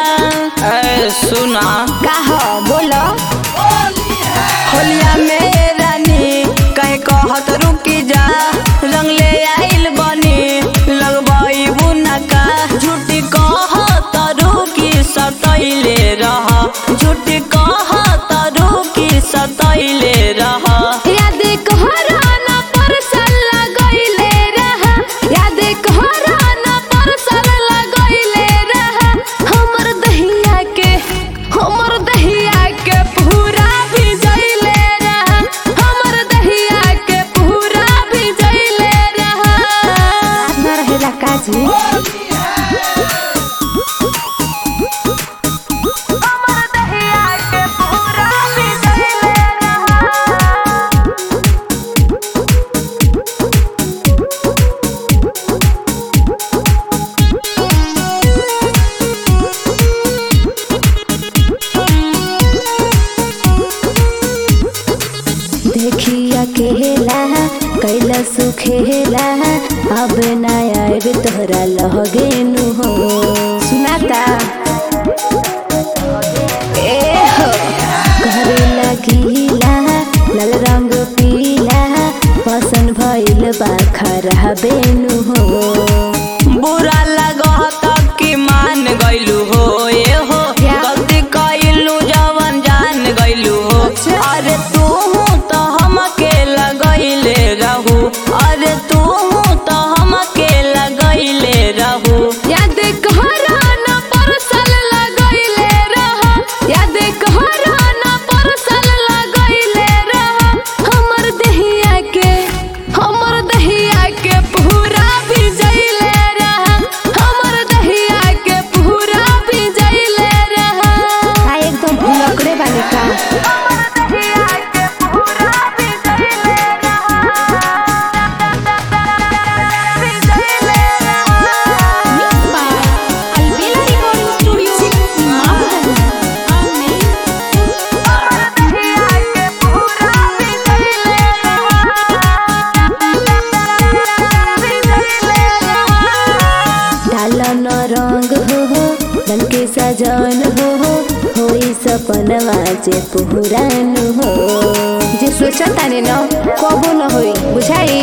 ए, सुना का हो बोलो होलिया में रानी कहीं कहत रुकी जा रंग ले आइल बनी लगबाई बुना का झूठी कहत रुकी सतैले रह झूठी कहत रुकी सतैले रह याद कहराना परसल लगइले रहा याद कहराना परसल लगइले रहा हमर दहिया के हमर दहिया के पूरा भिजइले रहा हमर दहिया के पूरा भिजइले रहा ना रहेला काजी हमर दहिया के पूरा भिजइले रहा देखिया केला कैला सुखेला अब ना आएब तोहरा लहगेनु हो सुनाता ए हो घरे लगीला लाल रंग पीला पसंद भइल बा खरा बेनु हो बुरा लगत कि मान गइलू हो ए हो क्या? गलती कइलू जवन जान गइलू हो अच्छा। अरे तू तो हमके लगइले रहू अरे तू तो हमके लगइले रहू याद कहराना परसल लगइले रहा याद कहराना परसल लगइले रहा हमर दहिया के हमर दहिया के पूरा भिजइले रहा हमर दहिया के पूरा भिजइले रहा आ एकदम भुलकड़े बानी का हमर दहिया के पूरा भिजइले डालन रंग हो हो बन के सजन हो हो होई सपनवा जे पुरान हो जे सोचा ताने न कबो न होई बुझाई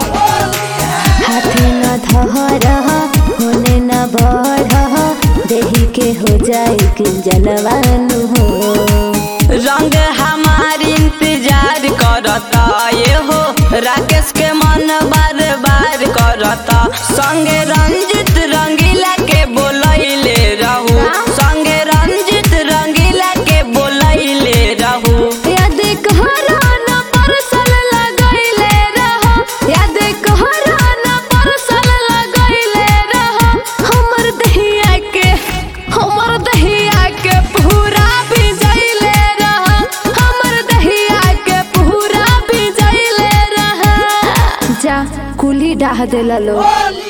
हाथे न धर होने न बढ़ देही के हो जाई कि जनवान हो रंग हमार इंतजार करता ये हो राकेश के मन बार बार करता संगे रंजित रंगीला के बोलैले रहू संगे रंजित रंगीला के बोलैले रहू याद कहराना परसल लगइले रहा याद कहराना परसल लगइले रहा हमर दहिया के हमर दहिया के पूरा भिजइले रहा हमर दहिया के पूरा भिजइले रहा जा कुली डाह देला लो